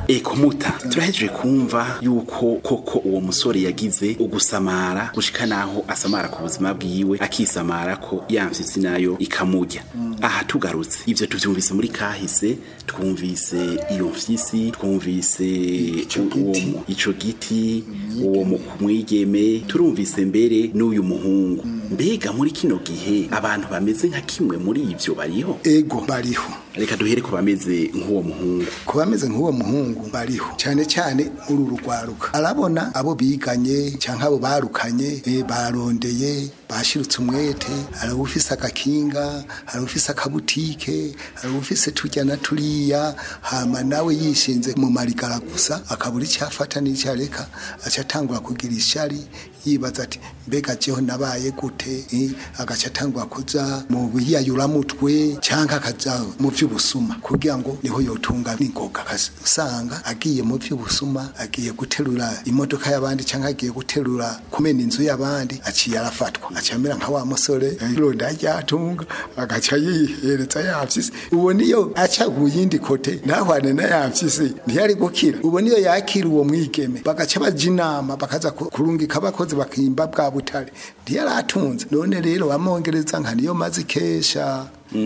eko muta turahejeje kumva yuko koko uwo musore yagize ugusamara gushika naho asamara ku buzima bwiwe akisamara ko yamfyisi nayo ikamurya aha tugarutse ivyo tuvyumvise muri kahise twumvise iyo mfyisi twumvise uwo mu- ico giti uwo mu- mwigeme turumvise mbere n'uyu muhungu mbega muri kino gihe abantu bameze nka kimwe muri ivyo bariho ego bariho reka duhere ku bameze nk'uwo muhungu ku bameze nk'uwo muhungu bariho cyane cyane muri uru rwaruka arabona abo biganye cyangwa abo barukanye eh, barondeye bashirutse umwete hari ufise agakinga hari ufise akabutike hari ufise turya na turiya hama nawe yishinze mu marigara gusa akabura icyo afata n'icyo areka aca atangura kugira ishari yibaza ati mbega jeho nabaye gute eh, agaca atangura kuja mu biyayuramutwe cyangwa akaja mu by'ubusuma kugira ngo niho yotunga n'ingoga usanga agiye mu by'ubusuma agiye guterura imodoka y'abandi cyangwa agiye guterura kumena inzu y'abandi aciye arafatwa aca amera nka wa musore ironda ryatunga agaca yihereza yafyisi uwo niyo aca ku yindi kote ntahwane na yafyisi ntiyari gukira uwo niyo yakira uwo mwigeme bagaca baja inama bakaza ku- kurungika abakozi bakimba bwa butare ntiyari atunze none rero bamwongereza nka niyo maze ikesha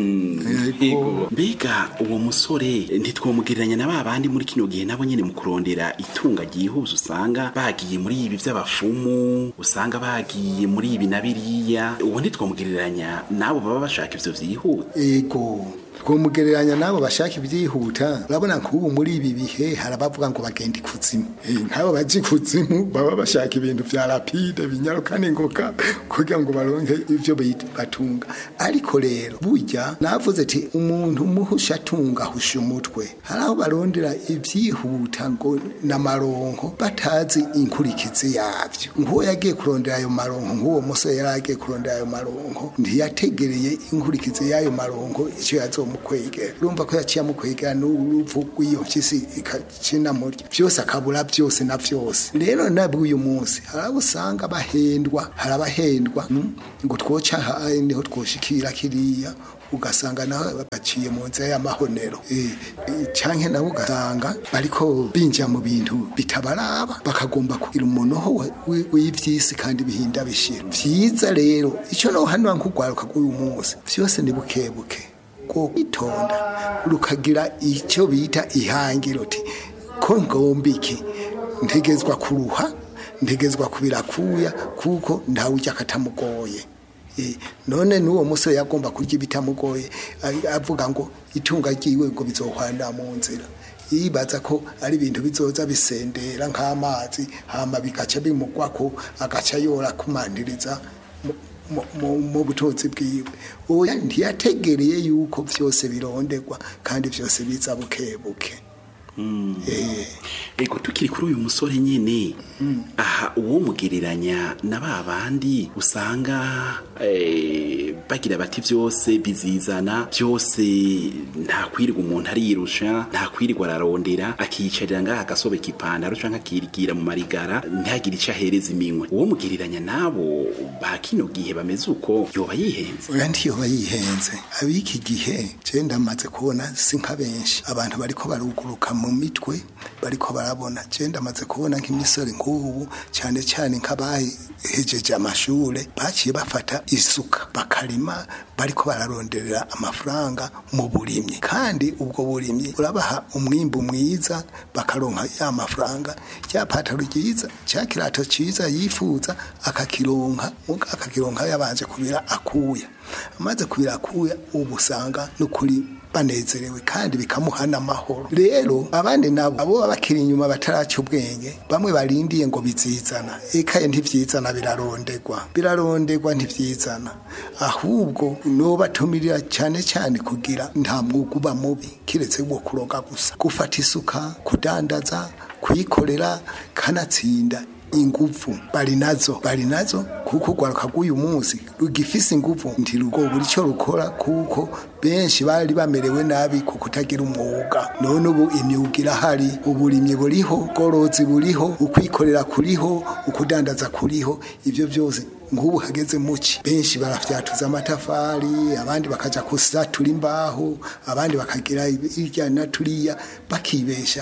Ego. mbega uwo musore ntitwomugereranya na ba bandi muri kino gihe nabo nyene mu kurondera itunga ryihuse usanga bagiye muri ibi by'abafumu usanga bagiye muri ibi na biriya uwo ntitwomugereranya n'abo baba bashaka ivyo vyihuta ego twomugereranya n'abo bashaka ibyihuta urabona nk'ubu muri ibi bihe hari abavuga ngo bagenda ikuzimu Eh, nk'abo baje ikuzimu baba bashaka ibintu vya rapide binyaruka n'ingoga kugira ngo baronke ivyo bit- batunga ariko rero burya navuze ati umuntu muhusha atunga ahusha umutwe hari aho barondera ibyihuta ngo n'amaronko batazi inkurikizi yavyo nk'uwo yagiye kurondera ayo maronko nk'uwo musore yari agiye kurondera ayo maronko ntiyategereye inkurikizi y'ayo maronko icyo yazomukwegera urumva ko yaciye amukwegera n'urupfu rw'iyo mpyisi ikacina murya byose akabura byose na byose rero nabwo uyu munsi hari abo usanga bahendwa hari abahendwa mm, ngo twoca aha niho twoshikira kiriya ugasanga naho baciye mu nzira y'amahonero Eh, eh, canke nabo ugasanga bariko binjira mu bintu bitabaraba bakagomba kugira umunoho wa- wi- w'ivyisi kandi bihinda bishira vyiza rero ico nohanura nk'urwaruka rw'uyu munsi vyose ni bukebuke ko kwitonda rukagira icyo bita ihangiro uti ko ngomba iki ntegezwa kuruha ntegezwa kubirakuya kuko ntawe ujya akatamugoye Eh, none n'uwo musore yagomba kurya ibitamugoye a- avuga ngo itunga ryiwe ngo bizohwanira mu nzira yibaza ko ari ibintu bizoza bisendera nk'amazi hama bigaca bimugwako agaca yora kumandiriza mu- mu- mu- mu butunzi bwiwe oya ntiyategereye yuko byose bironderwa kandi byose biza buke buke Eh, ego tukiri kuri uyu musore nyene aha uwo mugereranya na ba bandi usanga eh, bagira bati byose bizizana byose nta kwirirwa umuntu ariyirusha nta kwirirwa ararondera akiyicarira ngaha agasobeka ipantaro canke akirigira mu marigara ntihagire ico ahereza iminwe uwo mugereranya nabo ba kino gihe bameze uko yoba yihenze oya ntiyoba yihenze ab'iki gihe je ndamaze kubona si nka benshi abantu bariko baruguruka mu mitwe bariko barabona je ndamaze kubona nk'imisore nk'ubu cyane cyane nk'abahejeje amashure baciye bafata isuka bakarima bariko bararonderera amafaranga mu burimyi kandi ubwo burimyi urabaha umwimbu mwiza bakaronka ya mafaranga rya pataro ryiza cya kirato cyiza yifuza akakironka muga akakironka yabanje kubira akuya amaze kubira akuya ubu usanga n'ukuri banezerewe kandi bikamuha n'amahoro rero abandi nabo abo baba bakiri inyuma bataraca ubwenge bamwe barindiye ngo bizizana ekaye ntivyizana birarondegwa birarondegwa ntivyizana ahubwo nobatumirira cyane cyane kugira nta mwuga uba mubi kiretse wo kuroga gusa gufata isuka kudandaza kuyikorera kanatsinda inguvu bari nazo bari nazo kuko urwaruka rw'uyu munsi rugifise inguvu ntirugobura icyo rukora kuko benshi bari bamerewe nabi ku kutagira umwuga none ubu imyuga irahari uburimyi buriho ubworozi buriho ukwikorera kuriho ukudandaza kuriho ibyo byose nk'ubu hageze muki benshi barafyatuza amatafari abandi bakaja kusatura imbaho abandi bakagira irya na turiya bakibeshaho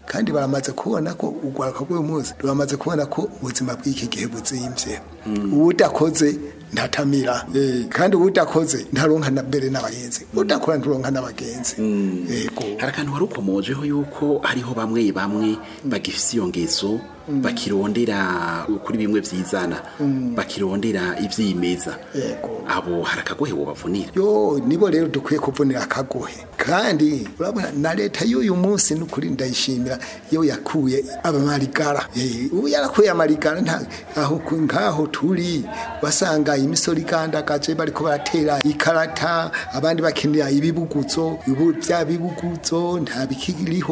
kandi baramaze kubona ko urwaruka rw'uyu munsi ruramaze kubona ko ubuzima bw'iki gihe buzimvye uwudakoze ntatamira Eh, kandi uwudakoze ntaronka na mbere n'abagenzi udakora nturonka n'abagenzi yego hari akantu wari ukomojeho yuko hariho bamwe bamwe bagifise iyo ngeso bakirondera kuri bimwe vyizana bakirondera ivyimeza Yego. abo hari akagohe wobavunira yo nibo rero dukwiye kuvunira akagohe kandi urabona na leta y'uyu munsi n'ukuri ndayishimira iyo yakuye abamarigara Eh, ubu yarakuye amarigara nta aho ku- nk'aho turi wasanga imisoro igandagaje bariko baratera ikarata abandi bakenera ibibuguzo ubu bya bibuguzo nta bikiriho